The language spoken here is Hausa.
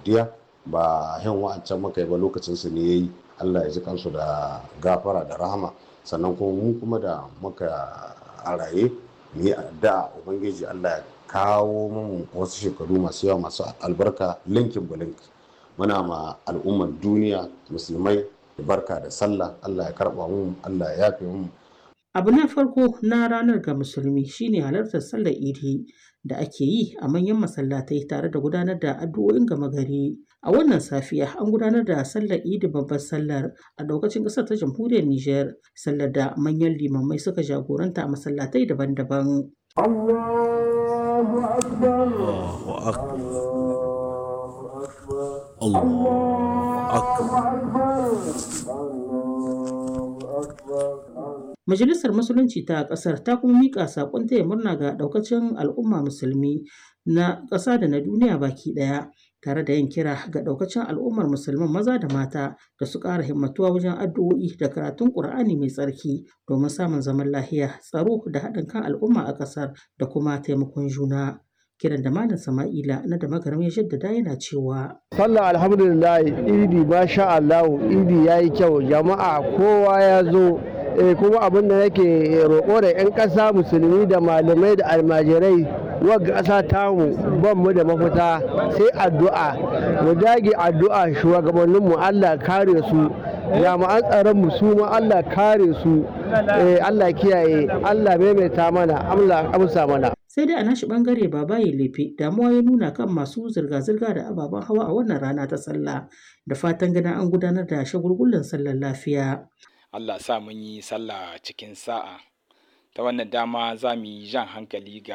godiya ba yan wa'ancan muka yi ba lokacin su ne yayi Allah ya ji kansu da gafara da rahama sannan kuma mu kuma da muka a raye mu yi addu'a ubangiji Allah ya kawo mu wasu shekaru masu yawa masu albarka linkin bulink muna ma al'ummar duniya musulmai barka da sallah Allah ya karba mu Allah ya yafe mu Abu na farko na ranar ga musulmi shine halartar sallar idi da ake yi a manyan masallatai tare da gudanar da addu'o'in gama gari. A wannan safiya an gudanar da sallar idi babbar sallar a daukacin ƙasar ta jamhuriyar Nijar, sallar da manyan limamai suka jagoranta a masallatai daban-daban. Allahu akbar. Allahu akbar. Allahu akbar. Majalisar Musulunci ta ƙasar ta kuma miƙa saƙon taya murna ga ɗaukacin al'umma musulmi na ƙasa da na duniya baki ɗaya tare da yin kira ga ɗaukacin al'ummar musulman maza da mata da su ƙara himmatuwa wajen addu'o'i da karatun ƙur'ani mai tsarki domin samun zaman lahiya tsaro da haɗin kan al'umma a ƙasar da kuma taimakon juna. kiran da malam sama'ila na da magaram ya jaddada yana cewa sallah alhamdulillah idi masha Allah idi yayi kyau jama'a kowa ya zo eh, kuma abin da nake roƙo da 'yan ƙasa musulmi da malamai da almajirai wagga ƙasa tamu ban mu da mafita sai addu'a mu dage addu'a shugabanninmu Allah kare su jami'an tsaron mu su ma Allah kare su eh, Allah kiyaye Allah maimaita mana Allah amsa mana sai dai a nashi bangare babaye lefe damuwa ya nuna kan masu zirga-zirga da ababen hawa a wannan rana ta sallah da fatan ganin an gudanar da shagulgullan sallar lafiya Allah sa mun yi sallah cikin sa'a ta wannan dama za mu yi jan hankali ga